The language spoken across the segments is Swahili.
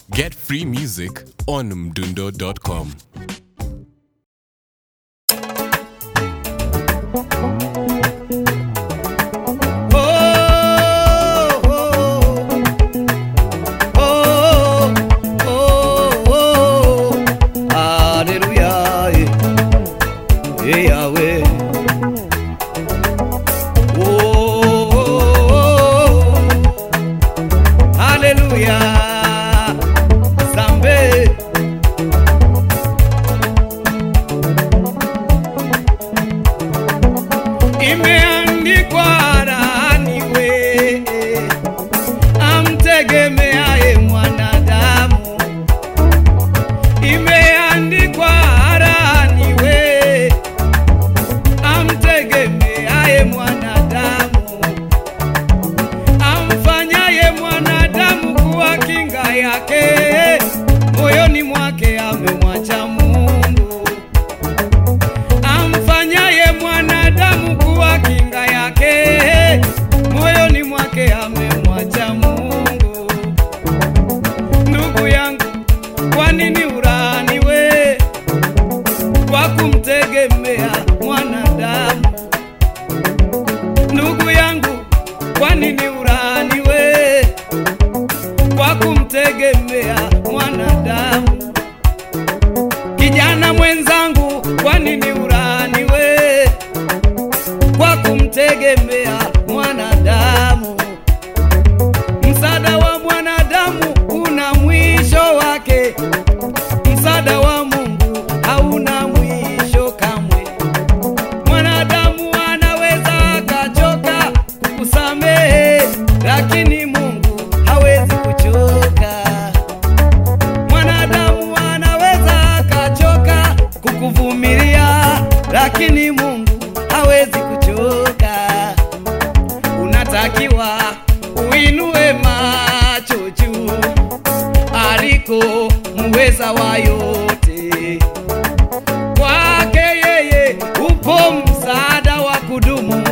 Get free music on mdundo.com. Imeandikwa rani we amtegemeaye mwanadamu, imeandikwa rani we amtegemeaye mwanadamu, amfanyaye mwanadamu kuwa kinga yake, moyoni mwake amemwacha Mungu amfanyaye mwanadamu kuwa kinga yake, moyoni mwake amemwacha Mungu. Ndugu yangu, kwa nini urani we kwa kumtegemea mwanadamu? Ndugu yangu, kwa nini urani we kwa kumtegemea mwanadamu? Kijana mwenzangu, kwa nini urani we kwa kumtegemea mwanadamu? Msaada wa mwanadamu una mwisho wake, msaada wa Mungu hauna mwisho kamwe. Mwanadamu anaweza akachoka kukusamehe, lakini Mungu hawezi kuchoka. Mwanadamu anaweza akachoka kukuvumilia, lakini Mungu hawezi kuchoka. Unatakiwa uinue macho juu aliko muweza wa yote. Kwake yeye upo msaada wa kudumu,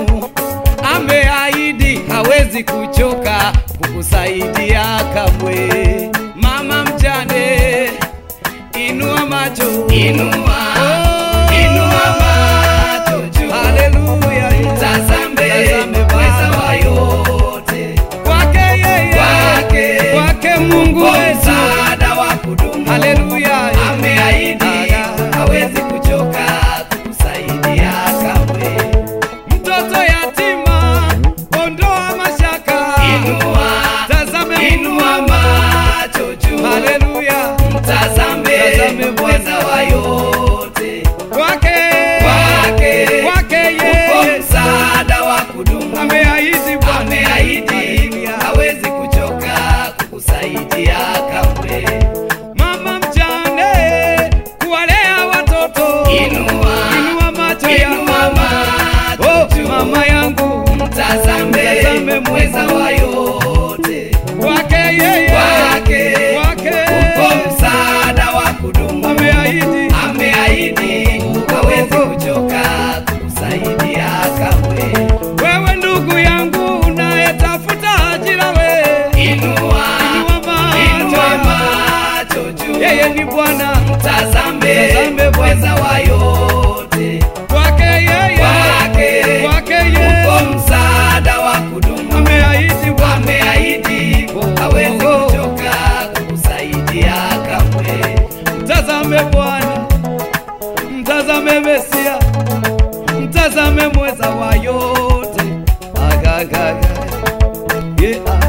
ameahidi hawezi kuchoka kukusaidia kamwe. Mama mjane, inua macho, inua, inua macho juu, haleluya, mtazame mweza wa yote. Kwake yeye, kwake, kwake Mungu wetu, msaada wa kudumu, haleluya, ameahidi hawezi kuchoka kukusaidia kamwe. Mtoto yatima, ondoa mashaka, inua, tazame, inua macho juu, haleluya, mtazame, mtazame mweza wa yote, kwake, kwake, kwake yeye, msaada wa kudumu, ameahidi, Bwana, ameahidi, hawezi kuchoka kukusaidia kamwe. Mama mjane, kuwalea watoto, inua, inua macho inua macho oh, mama yangu, mtazame, mtazame mweza wa yote, kwake yeye, kwake, kwake, upo msaada wa kudumu, ameahidi, ameahidi, hawezi kuchoka kukusaidia kamwe. Wewe ndugu yangu unayetafuta ajira, we inua, inua macho juu, yeye ni Bwana, mtazame, mtazame mweza wa yote, kwake yeye, kwake, kwake yeye, upo msaada wa kudumu, ameahidi, Bwana, ameahidi, hawezi kuchoka kukusaidia kamwe. Mtazame Bwana, mtazame Mesia, mtazame mweza wa yote, agagaga yeah.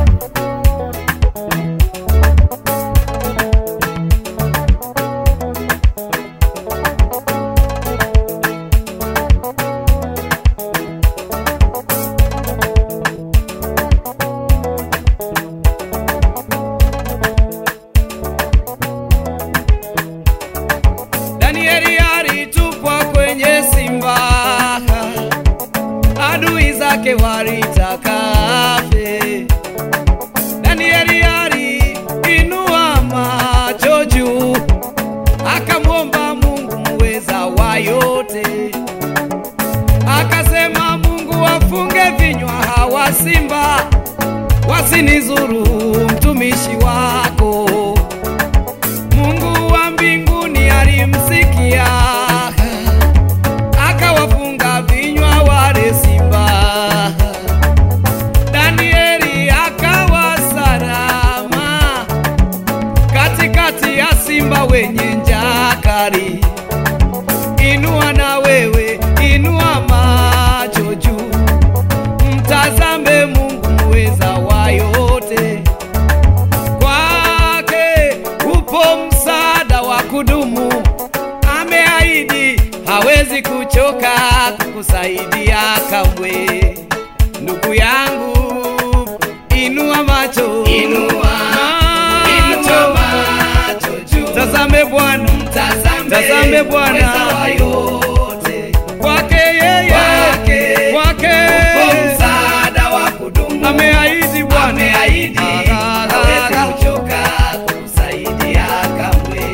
Danieli alitupwa kwenye simba, adui zake walitaka afe. Danieli aliinua macho juu, akamwomba Mungu muweza wa yote, akasema Mungu wafunge vinywa hawa simba wasinizuru mtumishi wako. simba wenye njaa kali. Inua na wewe, inua macho juu, mtazame Mungu muweza wa yote. Kwake upo msaada wa kudumu, ameahidi hawezi kuchoka kukusaidia kamwe. Ndugu yangu, inua macho, Inua, inua macho juu. tazame Bwana, Tazame, Tazame Bwana. mweza wa yote. kwake yeye, Kwake, kwake upo msaada wa kudumu. ameahidi Bwana, Ameahidi, Ah, ah, hawezi ah. kuchoka kukusaidia kamwe.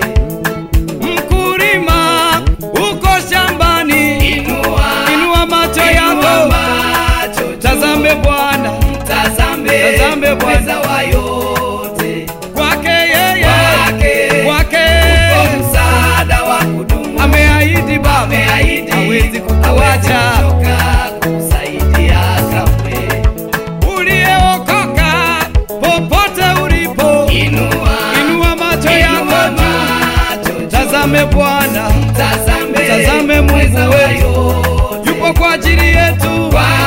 Mkulima uko shambani, Inua, inua macho inua yako, macho juu. tazame Bwana, Tazame, Tazame Bwana. mweza wa yote. kwake yeye, Kwake, kwake upo msaada wa kudumu. ameahidi Baba, Ameahidi, hawezi hawezi kukuacha. kuchoka kukusaidia kamwe. Uliyeokoka popote ulipo, Inua, inua macho inua yako juu, macho juu. tazame Bwana, Tazame, Tazame Mungu mweza wa wetu. yote. yupo kwa ajili yetu, Kwake,